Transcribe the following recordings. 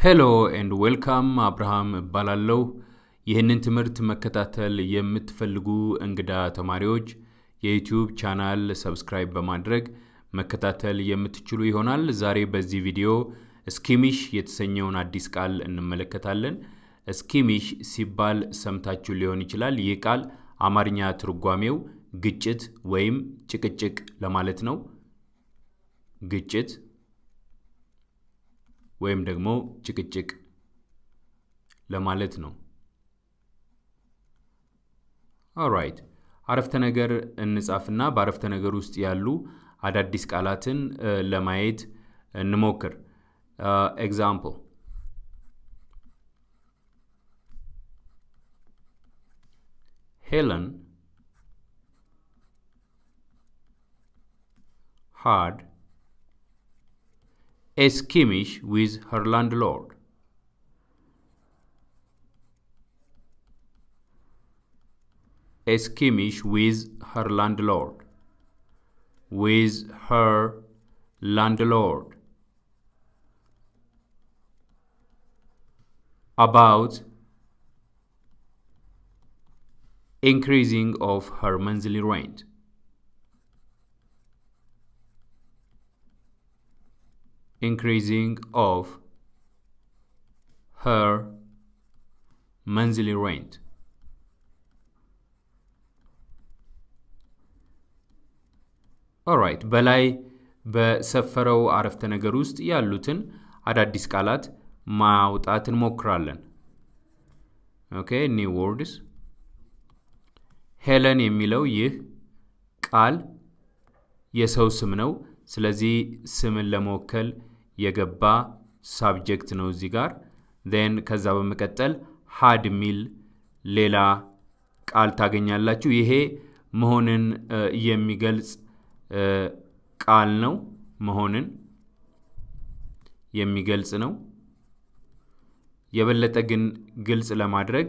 ሄሎ ኤንድ ዌልካም አብርሃም እባላለሁ። ይህንን ትምህርት መከታተል የምትፈልጉ እንግዳ ተማሪዎች የዩቲዩብ ቻናል ሰብስክራይብ በማድረግ መከታተል የምትችሉ ይሆናል። ዛሬ በዚህ ቪዲዮ ስኪሚሽ የተሰኘውን አዲስ ቃል እንመለከታለን። ስኪሚሽ ሲባል ሰምታችሁ ሊሆን ይችላል። ይህ ቃል አማርኛ ትርጓሜው ግጭት ወይም ጭቅጭቅ ለማለት ነው። ግጭት ወይም ደግሞ ጭቅጭቅ ለማለት ነው። ኦራይት አረፍተ ነገር እንጻፍና በአረፍተ ነገር ውስጥ ያሉ አዳዲስ ቃላትን ለማየት እንሞክር። ኤግዛምፕል ሄለን had a skirmish with her landlord. A skirmish with her landlord. With her landlord. About increasing of her monthly rent. increasing of her monthly rent. ኦራይት በላይ በሰፈረው አረፍተ ነገር ውስጥ ያሉትን አዳዲስ ቃላት ማውጣት እንሞክራለን። ኦኬ ኒው ወርድስ ሄለን የሚለው ይህ ቃል የሰው ስም ነው። ስለዚህ ስምን ለመወከል የገባ ሳብጀክት ነው እዚህ ጋር ን ከዛ በመቀጠል ሀድ የሚል ሌላ ቃል ታገኛላችሁ። ይሄ መሆንን የሚገልጽ ቃል ነው። መሆንን የሚገልጽ ነው። የበለጠ ግን ግልጽ ለማድረግ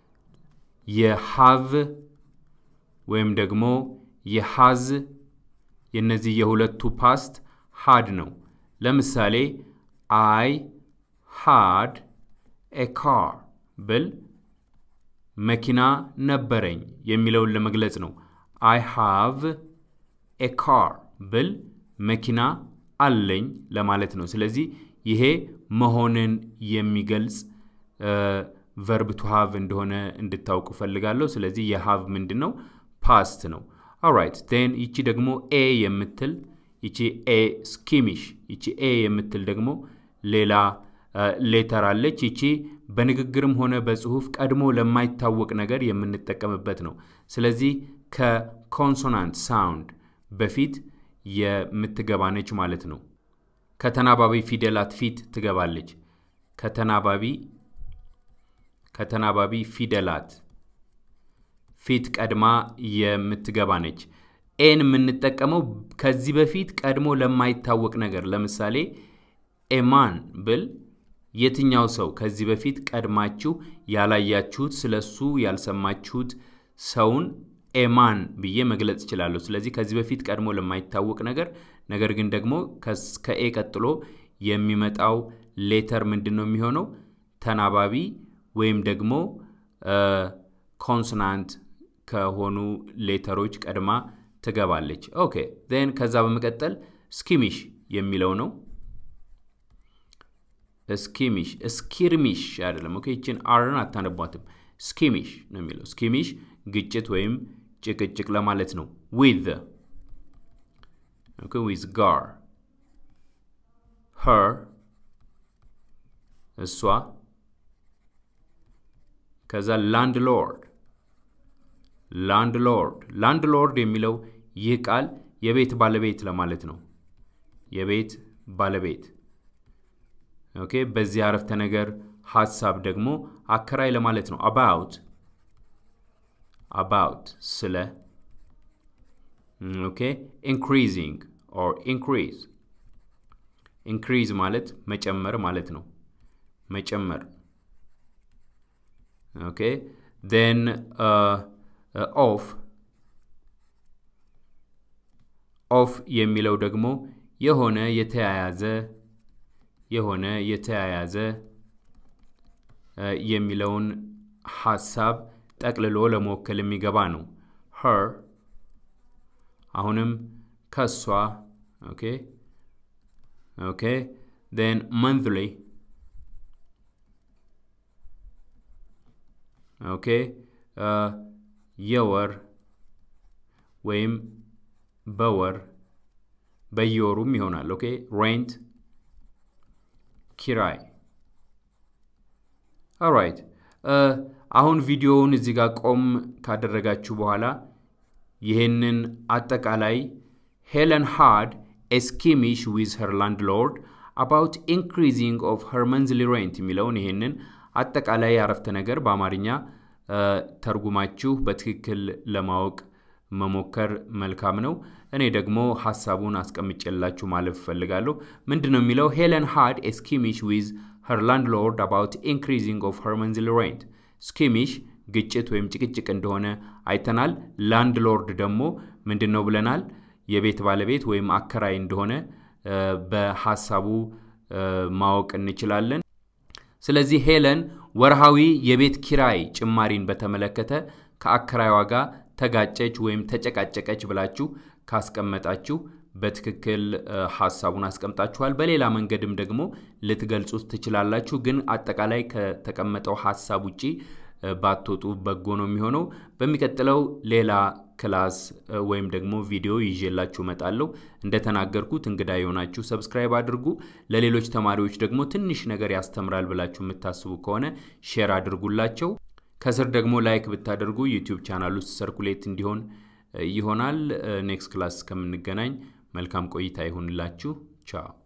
የሃቭ ወይም ደግሞ የሃዝ የነዚህ የሁለቱ ፓስት ሃድ ነው። ለምሳሌ አይ ሃድ ኤ ካር ብል መኪና ነበረኝ የሚለውን ለመግለጽ ነው። አይ ሃቭ ኤ ካር ብል መኪና አለኝ ለማለት ነው። ስለዚህ ይሄ መሆንን የሚገልጽ ቨርብ ቱ ሃቭ እንደሆነ እንድታውቁ ፈልጋለሁ። ስለዚህ የሃቭ ምንድን ነው? ፓስት ነው። ኦራይት ቴን ይቺ ደግሞ ኤ የምትል ይቺ ኤ ስኪሚሽ ይቺ ኤ የምትል ደግሞ ሌላ ሌተር አለች። ይቺ በንግግርም ሆነ በጽሁፍ ቀድሞ ለማይታወቅ ነገር የምንጠቀምበት ነው። ስለዚህ ከኮንሶናንት ሳውንድ በፊት የምትገባ ነች ማለት ነው። ከተናባቢ ፊደላት ፊት ትገባለች። ከተናባቢ ከተናባቢ ፊደላት ፊት ቀድማ የምትገባ ነች። ኤን የምንጠቀመው ከዚህ በፊት ቀድሞ ለማይታወቅ ነገር ለምሳሌ ኤማን ብል የትኛው ሰው ከዚህ በፊት ቀድማችሁ ያላያችሁት ስለሱ ያልሰማችሁት ሰውን ኤማን ብዬ መግለጽ እችላለሁ። ስለዚህ ከዚህ በፊት ቀድሞ ለማይታወቅ ነገር ነገር ግን ደግሞ ከኤ ቀጥሎ የሚመጣው ሌተር ምንድን ነው የሚሆነው? ተናባቢ ወይም ደግሞ ኮንሶናንት ከሆኑ ሌተሮች ቀድማ ትገባለች። ኦኬ ዜን ከዛ በመቀጠል ስኪሚሽ የሚለው ነው። ስኪሚሽ ስኪርሚሽ አይደለም። ኦኬ ይችን አርን አታነቧትም። ስኪሚሽ ነው የሚለው። ስኪሚሽ ግጭት ወይም ጭቅጭቅ ለማለት ነው። ዊዝ ኦኬ ዊዝ ጋር ሄር እሷ ከዛ ላንድ ሎርድ ላንድ ሎርድ ላንድ ሎርድ የሚለው ይህ ቃል የቤት ባለቤት ለማለት ነው። የቤት ባለቤት ኦኬ። በዚህ አረፍተ ነገር ሀሳብ ደግሞ አከራይ ለማለት ነው። አባውት አባውት ስለ ኦኬ። ኢንክሪዚንግ ኦር ኢንክሪዝ ኢንክሪዝ ማለት መጨመር ማለት ነው። መጨመር ኦኬ ዜን ኦፍ ኦፍ የሚለው ደግሞ የሆነ የተያያዘ የሆነ የተያያዘ የሚለውን ሀሳብ ጠቅልሎ ለመወከል የሚገባ ነው። ሄር አሁንም ከሷ ኦኬ ኦኬ ን መንዝሊ ኦኬ የወር ወይም በወር በየወሩም ይሆናል። ኦኬ ሬንት ኪራይ። ኦራይት አሁን ቪዲዮውን እዚህ ጋር ቆም ካደረጋችሁ በኋላ ይህንን አጠቃላይ ሄለን ሃድ ኤ ስኪሚሽ ዊዝ ሄር ላንድ ሎርድ አባውት ኢንክሪዚንግ ኦፍ ሄር መንዝሊ ሬንት የሚለውን ይህንን አጠቃላይ አረፍተ ነገር በአማርኛ ተርጉማችሁ በትክክል ለማወቅ መሞከር መልካም ነው። እኔ ደግሞ ሀሳቡን አስቀምጬላችሁ ማለፍ እፈልጋለሁ። ምንድን ነው የሚለው? ሄለን ሃድ ኤ ስኪሚሽ ዊዝ ሄር ላንድ ሎርድ አባውት ኢንክሪዚንግ ኦፍ ሄር መንዝሊ ሬንት። ስኪሚሽ ግጭት ወይም ጭቅጭቅ እንደሆነ አይተናል። ላንድ ሎርድ ደግሞ ምንድን ነው ብለናል? የቤት ባለቤት ወይም አከራይ እንደሆነ በሀሳቡ ማወቅ እንችላለን። ስለዚህ ሄለን ወርሃዊ የቤት ኪራይ ጭማሪን በተመለከተ ከአከራይዋ ጋር ተጋጨች ወይም ተጨቃጨቀች ብላችሁ ካስቀመጣችሁ በትክክል ሀሳቡን አስቀምጣችኋል። በሌላ መንገድም ደግሞ ልትገልጹት ትችላላችሁ። ግን አጠቃላይ ከተቀመጠው ሀሳብ ውጪ ባትወጡ በጎ ነው የሚሆነው። በሚቀጥለው ሌላ ክላስ ወይም ደግሞ ቪዲዮ ይዤላችሁ እመጣለሁ። እንደተናገርኩት እንግዳ የሆናችሁ ሰብስክራይብ አድርጉ። ለሌሎች ተማሪዎች ደግሞ ትንሽ ነገር ያስተምራል ብላችሁ የምታስቡ ከሆነ ሼር አድርጉላቸው። ከስር ደግሞ ላይክ ብታደርጉ ዩቲዩብ ቻናል ውስጥ ሰርኩሌት እንዲሆን ይሆናል። ኔክስት ክላስ እስከምንገናኝ መልካም ቆይታ ይሁንላችሁ። ቻው